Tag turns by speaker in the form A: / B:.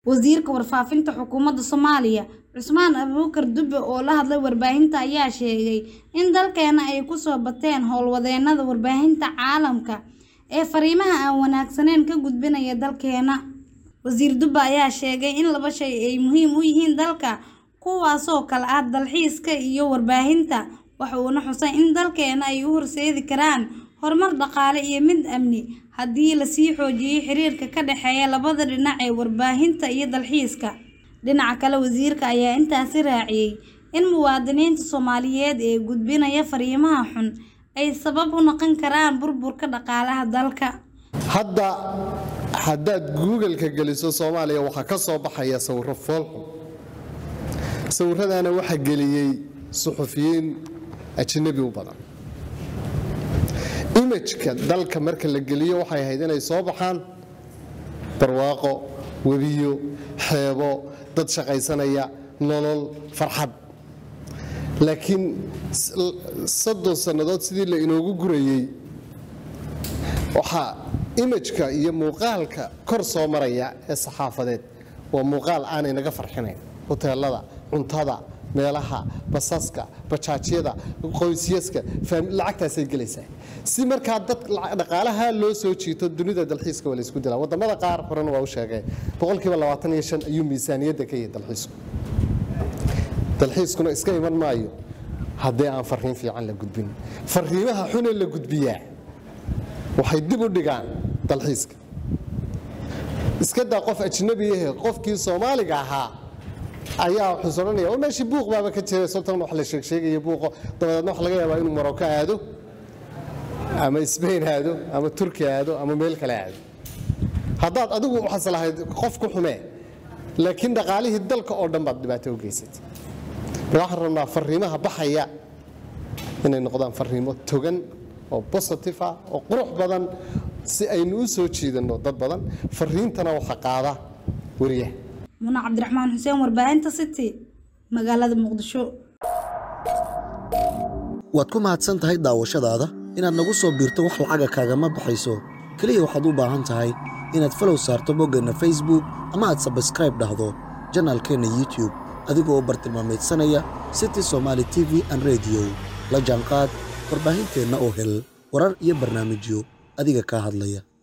A: Wasiirka Warfaafinta Xukuumadda Soomaaliya Cusmaan Abuukar Dube oo la hadlay warbaahinta ayaa sheegay in dalkeena ay ku soo bateen howlwadeennada warbaahinta caalamka ee fariimaha aan wanaagsanayn ka gudbinaya dalkeena. Wasiir Dube ayaa sheegay in laba shay ay muhiim u yihiin dalka, kuwaasoo kala ah dalxiiska iyo warbaahinta, waxa uuna xusay in dalkeena ay u horseedi karaan horumar dhaqaale iyo mid amni haddii la sii xoojiyo xiriirka ka dhexeeya labada dhinac ee warbaahinta iyo dalxiiska. Dhinaca kale, wasiirka ayaa intaasi raaciyay in muwaadiniinta Soomaaliyeed ee gudbinaya fariimaha xun ay sabab u noqon karaan burburka dhaqaalaha dalka.
B: hadda haddaad google-ka geliso soomaaliya waxaa ka soo baxaya sawirro foolxun sawirradana waxaa geliyey suxufiyiin ajnabi u badan imajka dalka marka la geliyo waxay ahayd inay soo baxaan barwaaqo webiyo xeebo dad shaqaysanaya nolol farxad laakiin soddon sannadood sidii la inoogu gurayey waxaa imajka iyo muuqaalka kor soo maraya ee saxaafadeed waa muuqaal aanay naga farxinayn hoteelada cuntada meelaha basaska bajaajyada qoysyaska lacagtaasay gelaysaa si markaa dad dhaqaalaha loo soo jiito dunida dalxiiska waa laysku dilaa wadamada qaar horena waa u sheegay boqolkiiba labaatan iyo shan ayuu miisaaniyadda ka yahay dalxiisku dalxiiskuna iska iman maayo haddii aan fariin fiican la gudbin fariimaha xune la gudbiyaa waxay dib u dhigaan dalxiiska iska daa qof ajnabi ahe qofkii soomaaliga ahaa ayaa wuxuus odhanaya oo meeshii buuq baaba ka jira sababtan wax la sheegsheegaya buuqo dabadeedna waxa laga yaabaa inuu maroko aado ama sbain aado ama turki aado ama meel kale aado haddaad adigu waxaas lahayd qof ku xumee laakiin dhaqaalihii dalka oo dhan baad dhibaato u geysatay marka waxaan rabnaa fariimaha baxaya inay noqdaan fariimo togan oo positive ah oo qurux badan si aynu u soo jiidanno dad badan fariintana waxa qaada wariyaha
A: Muna Cabdiraxmaan Xuseen warbaahinta City magaalada Muqdisho.
C: waad ku mahadsan tahay daawashadaada inaad nagu soo biirto wax lacaga kaagama baxayso keliya waxaad u baahan tahay inaad falow saarto boggeenna facebook ama aad sabskraib dhahdo janaalkeenna youtube adigoo bartilmaameedsanaya city somaali t v an rediyo la jaanqaad warbaahinteenna oo hel warar iyo barnaamijyo adiga kaa hadlaya